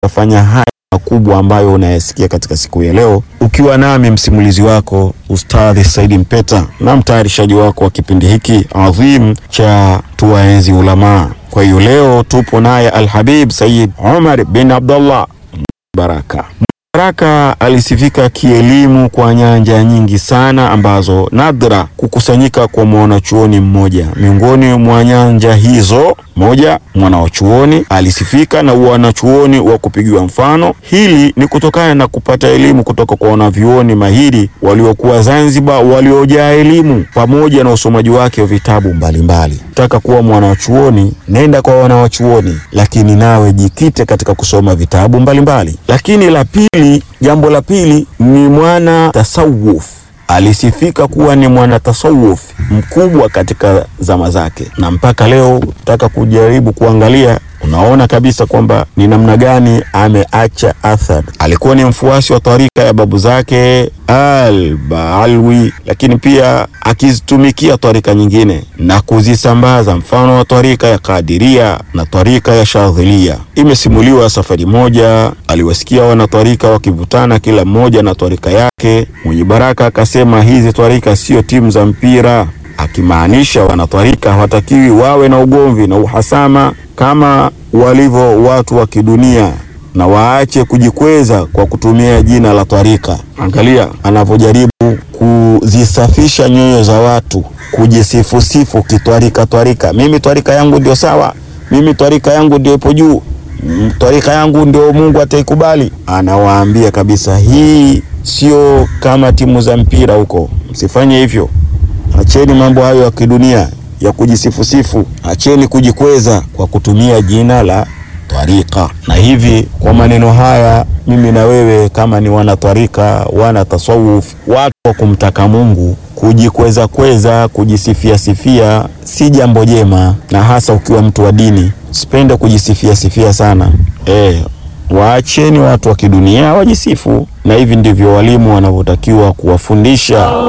kuyafanya haya makubwa ambayo unayasikia katika siku ya leo, ukiwa nami msimulizi wako Ustadhi Saidi Mpeta na mtayarishaji wako wa kipindi hiki adhim cha Tuwaenzi Ulamaa. Kwa hiyo leo tupo naye Alhabib Said Omar bin Abdullah Baraka. Baraka alisifika kielimu kwa nyanja nyingi sana ambazo nadra kukusanyika kwa mwanachuoni mmoja. Miongoni mwa nyanja hizo, moja, mwanachuoni alisifika na wanachuoni wa kupigiwa mfano. Hili ni kutokana na kupata elimu kutoka kwa wanavyuoni mahiri waliokuwa Zanzibar, waliojaa elimu pamoja na usomaji wake wa vitabu mbalimbali. Taka kuwa mwanachuoni, nenda kwa wanawachuoni, lakini nawe jikite katika kusoma vitabu mbalimbali. Lakini la pili, jambo la pili ni mwana tasawuf alisifika kuwa ni mwana tasawuf mkubwa katika zama zake, na mpaka leo taka kujaribu kuangalia, unaona kabisa kwamba ni namna gani ameacha athari. Alikuwa ni mfuasi wa tarika ya babu zake Al-Baalwi, lakini pia akizitumikia tarika nyingine na kuzisambaza, mfano wa tarika ya Kadiria na tarika ya Shadhilia. Imesimuliwa safari moja aliwasikia wanatarika wakivutana, kila mmoja na tarika yake. Mwenye Baraka akasema hizi tarika sio timu za mpira, akimaanisha wanatarika hawatakiwi wawe na ugomvi na uhasama kama walivyo watu wa kidunia na waache kujikweza kwa kutumia jina la twarika. Angalia anavyojaribu kuzisafisha nyoyo za watu, kujisifusifu kitwarika. Twarika, mimi twarika yangu ndio sawa, mimi twarika yangu ndio ipo juu, twarika yangu ndio Mungu ataikubali. Anawaambia kabisa, hii sio kama timu za mpira huko, msifanye hivyo. Acheni mambo hayo ya kidunia ya kujisifusifu, acheni kujikweza kwa kutumia jina la twarika. Na hivi kwa maneno haya, mimi na wewe kama ni wana twarika, wana tasawuf, watu wa kumtaka Mungu, kujikweza kweza, kujisifia sifia si jambo jema, na hasa ukiwa mtu wa dini, sipende kujisifia sifia sana e, waacheni watu wa kidunia wajisifu, na hivi ndivyo walimu wanavyotakiwa kuwafundisha